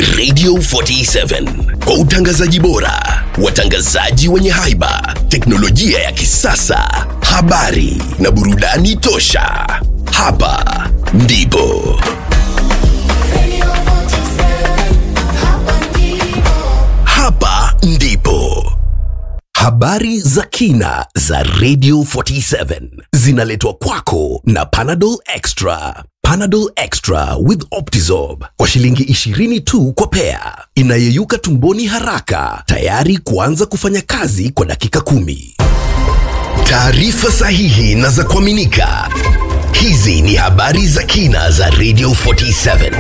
Radio 47 kwa utangazaji bora, watangazaji wenye haiba, teknolojia ya kisasa, habari na burudani tosha. Hapa ndipo hapa ndipo habari za kina za Radio 47 zinaletwa kwako na Panadol Extra. Panadol Extra with Optizorb kwa shilingi 20 tu kwa pea, inayeyuka tumboni haraka, tayari kuanza kufanya kazi kwa dakika kumi. Taarifa sahihi na za kuaminika. Hizi ni habari za kina za Radio 47.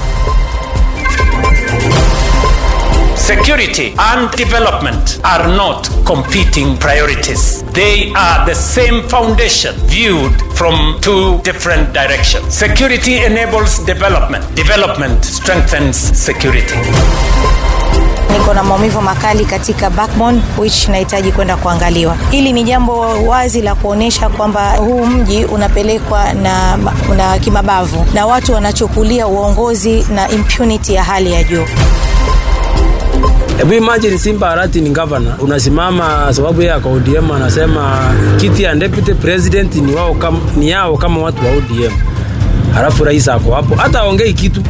Security and development are not competing priorities. They are the same foundation viewed from two different directions. Security enables development. Development strengthens security. niko na maumivu makali katika backbone which nahitaji kwenda kuangaliwa. Hili ni jambo wazi la kuonyesha kwamba huu mji unapelekwa na, na kimabavu na watu wanachukulia uongozi na impunity ya hali ya juu. Hebu imagine Simba Arati ni governor, unasimama sababu yeye ako ODM anasema kiti ya deputy president ni wao kama, ni yao kama watu wa ODM, halafu rais ako hapo, hata aongei kitu.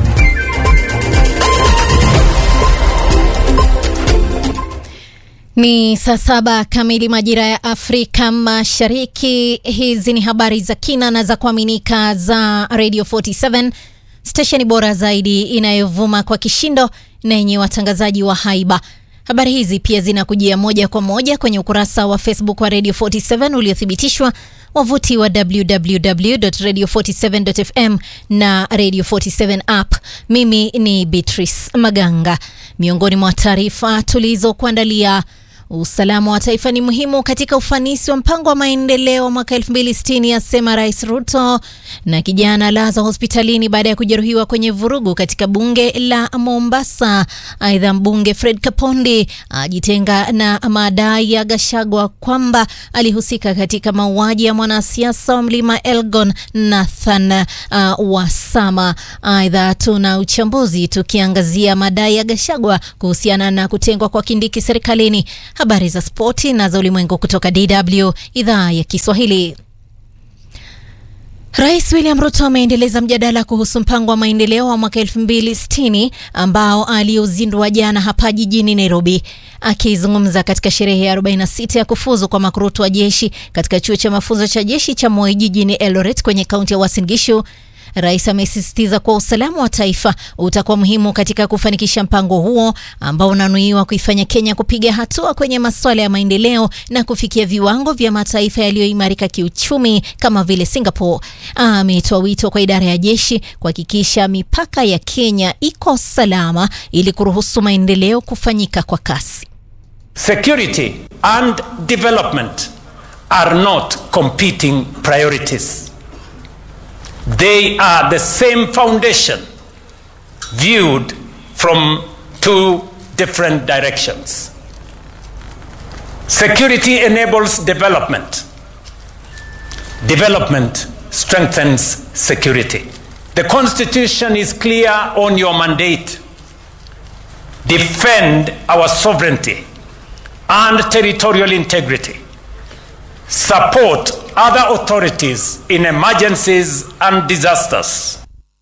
Ni saa saba kamili majira ya Afrika Mashariki. Hizi ni habari za kina na za kuaminika za Radio 47 stesheni bora zaidi inayovuma kwa kishindo na yenye watangazaji wa haiba. Habari hizi pia zinakujia moja kwa moja kwenye ukurasa wa Facebook wa Radio 47 uliothibitishwa, wavuti wa www.radio47.fm na Radio 47 app. Mimi ni Beatrice Maganga. Miongoni mwa taarifa tulizokuandalia Usalama wa taifa ni muhimu katika ufanisi wa mpango wa maendeleo mwaka 2060 asema Rais Ruto. Na kijana alazwa hospitalini baada ya kujeruhiwa kwenye vurugu katika bunge la Mombasa. Aidha, mbunge Fred Kapondi ajitenga na madai ya Gashagwa kwamba alihusika katika mauaji ya mwanasiasa wa Mlima Elgon Nathan uh, Wasama. Aidha, tuna uchambuzi tukiangazia madai ya Gashagwa kuhusiana na kutengwa kwa Kindiki serikalini habari za spoti na za ulimwengu kutoka DW idhaa ya Kiswahili. Rais William Ruto ameendeleza mjadala kuhusu mpango wa maendeleo wa mwaka 2060 ambao aliozindua jana hapa jijini Nairobi. Akizungumza katika sherehe ya 46 ya kufuzu kwa makurutu wa jeshi katika chuo cha mafunzo cha jeshi cha Moi jijini Eldoret kwenye kaunti ya Uasin Gishu, Rais amesisitiza kuwa usalama wa taifa utakuwa muhimu katika kufanikisha mpango huo ambao unanuiwa kuifanya Kenya kupiga hatua kwenye masuala ya maendeleo na kufikia viwango vya mataifa yaliyoimarika kiuchumi kama vile Singapore. Ametoa wito kwa idara ya jeshi kuhakikisha mipaka ya Kenya iko salama ili kuruhusu maendeleo kufanyika kwa kasi. Security and development are not competing priorities. They are the same foundation viewed from two different directions. Security enables development. Development strengthens security. The Constitution is clear on your mandate. Defend our sovereignty and territorial integrity. Support other authorities in emergencies and disasters.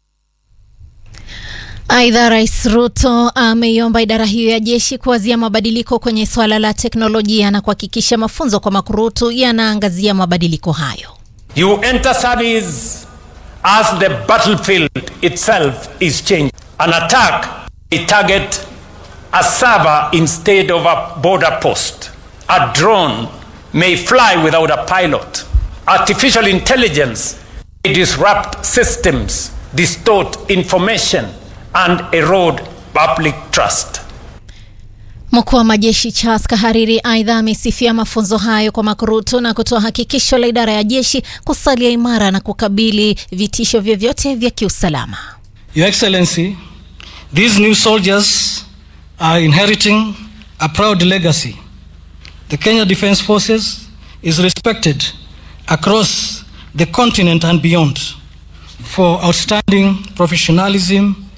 Aidha, Rais Ruto ameiomba idara hiyo ya jeshi kuwazia mabadiliko kwenye swala la teknolojia na kuhakikisha mafunzo kwa makurutu yanaangazia mabadiliko hayo. You enter service as the battlefield itself is changed. An attack may target a server instead of a border post. A drone may fly without a pilot. Artificial intelligence may disrupt systems, distort information, and erode public trust. Mkuu wa majeshi Charles Kahariri aidha amesifia mafunzo hayo kwa makurutu na kutoa hakikisho la idara ya jeshi kusalia imara na kukabili vitisho vyovyote vya kiusalama. Your Excellency, these new soldiers are inheriting a proud legacy. The Kenya Defence Forces is respected across the continent and beyond for outstanding professionalism,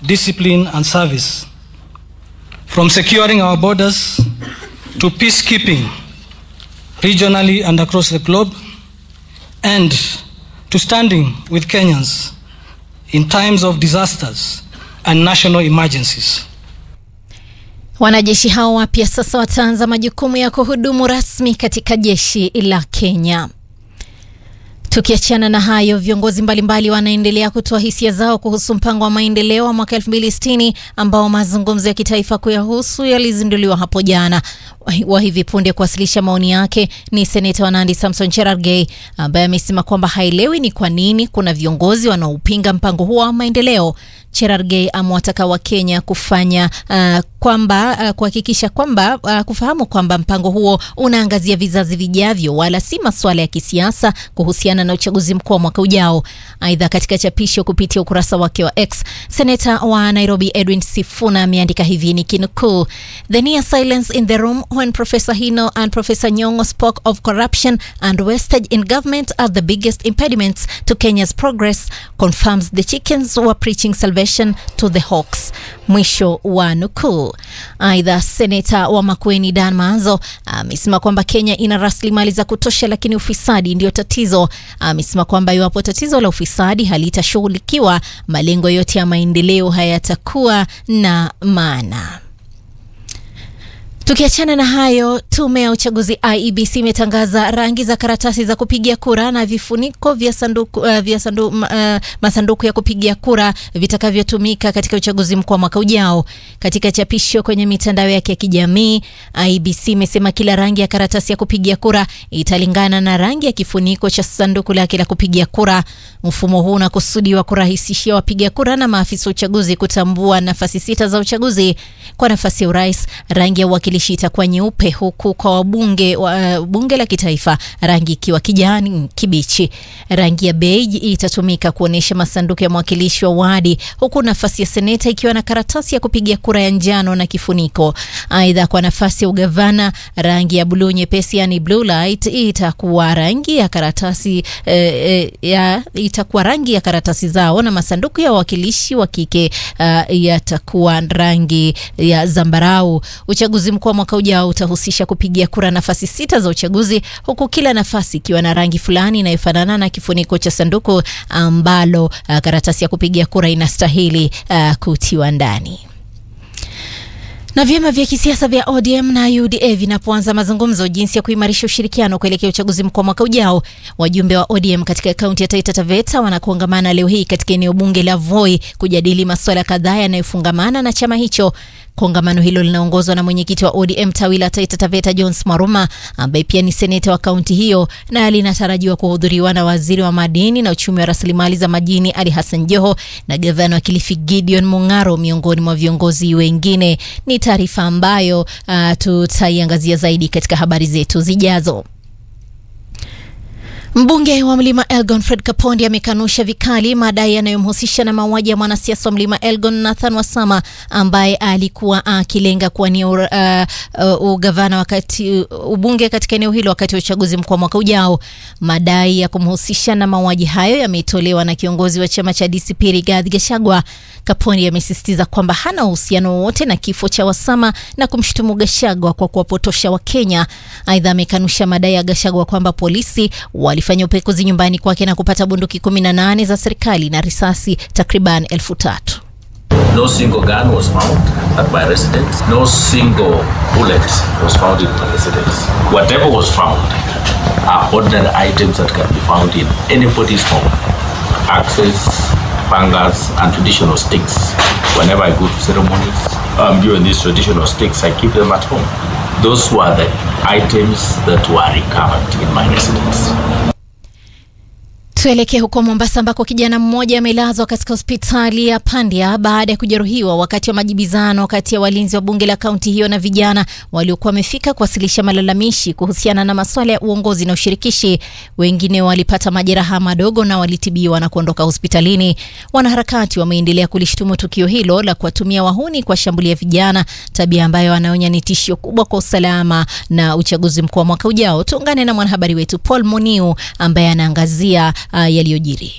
discipline, and service. From securing our borders to peacekeeping regionally and across the globe, and to standing with Kenyans in times of disasters and national emergencies. Wanajeshi hao wapya sasa wataanza majukumu ya kuhudumu rasmi katika jeshi la Kenya. Tukiachana na hayo, viongozi mbalimbali wanaendelea kutoa hisia zao kuhusu mpango wa maendeleo wa mwaka 2060 ambao mazungumzo ya kitaifa kuyahusu yalizinduliwa hapo jana. Wa hivi punde kuwasilisha maoni yake ni seneta wa Nandi Samson Cherargei ambaye amesema kwamba haelewi ni kwa nini kuna viongozi wanaopinga mpango huo wa maendeleo. Cherargei amewataka Wakenya kufanya uh, kwamba uh, kuhakikisha kwamba uh, kufahamu kwamba mpango huo unaangazia vizazi vijavyo wala si masuala ya kisiasa kuhusiana na uchaguzi mkuu wa mwaka ujao. Aidha, katika chapisho kupitia ukurasa wake wa X, seneta wa Nairobi Edwin Sifuna ameandika hivi nikinukuu: The near silence in the room when Professor Hino and Professor Nyong'o spoke of corruption and wastage in government as the biggest impediments to Kenya's progress confirms the chickens were preaching salvation to the hawks. Mwisho wa nukuu. Aidha, seneta wa Makueni Dan Maanzo amesema kwamba Kenya ina rasilimali za kutosha, lakini ufisadi ndio tatizo. Amesema kwamba iwapo tatizo la ufisadi halitashughulikiwa, malengo yote ya maendeleo hayatakuwa na maana. Tukiachana na hayo, tume ya uchaguzi IEBC imetangaza rangi za karatasi za kupigia kura na vifuniko vya sanduku, uh, vya sandu, uh, masanduku ya kupigia kura vitakavyotumika katika uchaguzi mkuu wa mwaka ujao. Katika chapisho kwenye mitandao yake ya kijamii, IEBC imesema kila rangi ya karatasi ya kupigia kura italingana na rangi ya kifuniko cha sanduku lake la kupigia kura. Mfumo huu unakusudiwa kurahisishia wapiga kura na maafisa wa uchaguzi kutambua nafasi sita za uchaguzi. Kwa nafasi ya urais, rangi ya uwakilishi itakuwa nyeupe, huku kwa wabunge wa uh, bunge la kitaifa rangi ikiwa kijani kibichi. Rangi ya beige itatumika kuonyesha masanduku ya mwakilishi wa wadi, huku nafasi ya seneta ikiwa na karatasi ya kupigia kura ya njano na kifuniko. Aidha, kwa nafasi ya ugavana, rangi ya buluu nyepesi, yani blue light, itakuwa rangi ya karatasi eh, eh, ya itakuwa rangi ya karatasi zao, na masanduku ya wawakilishi wa kike uh, yatakuwa rangi ya zambarau. Uchaguzi mkuu wa mwaka ujao utahusisha kupigia kura nafasi sita za uchaguzi, huku kila nafasi ikiwa na rangi fulani inayofanana na kifuniko cha sanduku ambalo uh, karatasi ya kupigia kura inastahili uh, kutiwa ndani na vyama vya kisiasa vya ODM na UDA vinapoanza mazungumzo jinsi ya kuimarisha ushirikiano kuelekea uchaguzi mkuu wa mwaka ujao. Wajumbe wa ODM katika kaunti ya Taita Taveta wanakongamana leo hii katika eneo bunge la Voi kujadili masuala kadhaa yanayofungamana na chama hicho. Kongamano hilo linaongozwa na mwenyekiti wa ODM tawi la Taita Taveta Jones Maruma ambaye pia ni seneta wa kaunti hiyo na linatarajiwa kuhudhuriwa na waziri wa madini na uchumi wa rasilimali za majini Ali Hassan Joho na gavana wa Kilifi Gideon Mung'aro miongoni mwa viongozi wengine. Ni taarifa ambayo uh, tutaiangazia zaidi katika habari zetu zijazo. Mbunge wa Mlima Elgon Fred Kapondi amekanusha vikali madai yanayomhusisha na mauaji ya mwanasiasa wa Mlima Elgon Nathan Wasama ambaye alikuwa akilenga kuwania uh, uh, ugavana wakati uh, ubunge katika eneo hilo wakati wa uchaguzi mkuu wa mwaka ujao. Madai ya kumhusisha na mauaji hayo yametolewa na kiongozi wa chama cha DCP Rigathi Gachagua. Kapondi amesisitiza kwamba hana uhusiano wowote na kifo cha Wasama na kumshutumu Gachagua kwa kuwapotosha Wakenya. Aidha, amekanusha madai ya Gachagua kwamba polisi walifanya upekuzi nyumbani kwake na kupata bunduki 18 za serikali na risasi takriban elfu tatu. No single gun was found at my residence. No single bullet was found in my residence. Whatever was found are ordinary items that can be found in anybody's home. Axes, pangas, and traditional sticks. Whenever I go to ceremonies, I'm doing these traditional sticks, I keep them at home. Those were the items that were recovered in my residence. Tuelekee huko Mombasa ambako kijana mmoja amelazwa katika hospitali ya Pandya baada ya kujeruhiwa wakati wa majibizano kati ya walinzi wa bunge la kaunti hiyo na vijana waliokuwa wamefika kuwasilisha malalamishi kuhusiana na masuala ya uongozi na ushirikishi. Wengine walipata majeraha madogo na walitibiwa na kuondoka hospitalini. Wanaharakati wameendelea kulishtumu tukio hilo la kuwatumia wahuni kuwashambulia vijana, tabia ambayo wanaonya ni tishio kubwa kwa usalama na uchaguzi mkuu wa mwaka ujao. Tuungane na mwanahabari wetu Paul Muniu ambaye anaangazia uh, yaliyojiri.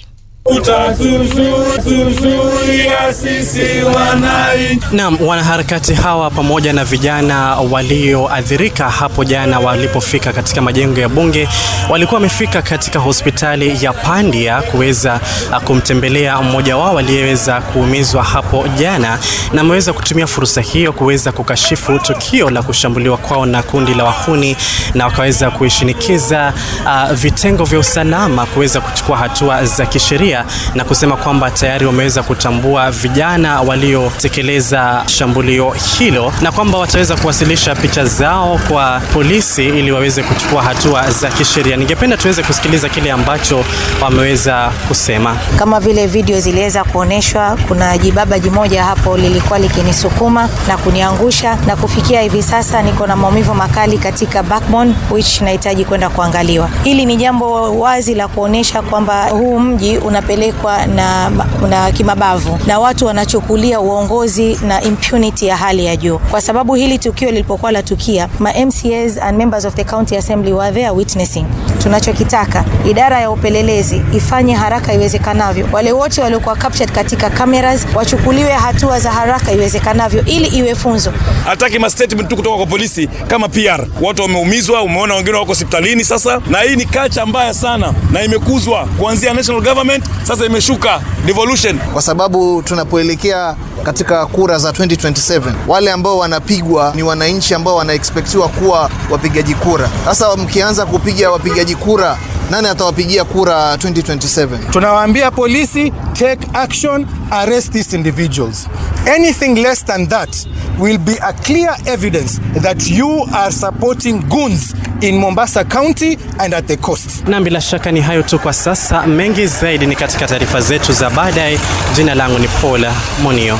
utatuzuia sisi wananchi. Naam, wanaharakati hawa pamoja na vijana walioathirika hapo jana walipofika katika majengo ya bunge walikuwa wamefika katika hospitali ya Pandia kuweza uh, kumtembelea mmoja wao aliyeweza kuumizwa hapo jana, na ameweza kutumia fursa hiyo kuweza kukashifu tukio la kushambuliwa kwao na kundi la wahuni, na wakaweza kuishinikiza uh, vitengo vya usalama kuweza kuchukua hatua za kisheria na kusema kwamba tayari wameweza kutambua vijana waliotekeleza shambulio hilo na kwamba wataweza kuwasilisha picha zao kwa polisi ili waweze kuchukua hatua za kisheria. Ningependa tuweze kusikiliza kile ambacho wameweza kusema. Kama vile video ziliweza kuonyeshwa, kuna jibaba jimoja hapo lilikuwa likinisukuma na kuniangusha, na kufikia hivi sasa niko na maumivu makali katika backbone which nahitaji kwenda kuangaliwa. Hili ni jambo wazi la kuonyesha kwamba huu mji unapelekwa na, na kimabavu na watu wanachukulia uongozi na impunity ya hali ya juu, kwa sababu hili tukio lilipokuwa la tukia, ma MCAs and members of the county assembly were there witnessing. Tunachokitaka idara ya upelelezi ifanye haraka iwezekanavyo, wale wote waliokuwa captured katika cameras wachukuliwe hatua za haraka iwezekanavyo, ili iwe funzo. Hataki ma statement tu kutoka kwa polisi kama PR. Watu wameumizwa, umeona wengine wako hospitalini sasa, na hii ni kacha mbaya sana na imekuzwa kuanzia national government, sasa imeshuka devolution, kwa sababu tunapoelekea katika kura za 2027 wale ambao wanapigwa ni wananchi ambao wanaexpectiwa kuwa wapigaji kura. Sasa mkianza kupiga wapigaji kura, nani atawapigia kura 2027? Tunawaambia polisi take action, arrest these individuals. Anything less than that will be a clear evidence that you are supporting goons in Mombasa County and at the coast. Na bila shaka ni hayo tu kwa sasa, mengi zaidi ni katika taarifa zetu za baadaye. Jina langu ni Paula Monio.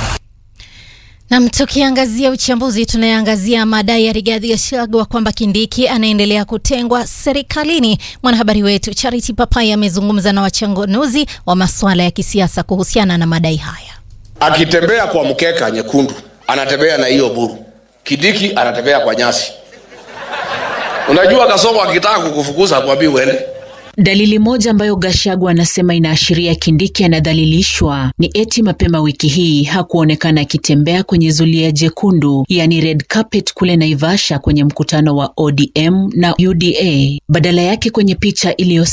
Nam, tukiangazia uchambuzi, tunayeangazia madai ya Rigathi Gachagua kwamba Kindiki anaendelea kutengwa serikalini. Mwanahabari wetu Charity Papai amezungumza na wachanganuzi wa masuala ya kisiasa kuhusiana na madai haya. Akitembea kwa mkeka nyekundu, anatembea na hiyo buru. Kindiki anatembea kwa nyasi. Unajua Kasongo akitaka kukufukuza akwambia uende. Dalili moja ambayo Gachagua anasema inaashiria Kindiki anadhalilishwa ni eti mapema wiki hii hakuonekana akitembea kwenye zulia jekundu, yani red carpet kule Naivasha kwenye mkutano wa ODM na UDA. Badala yake kwenye picha iliyo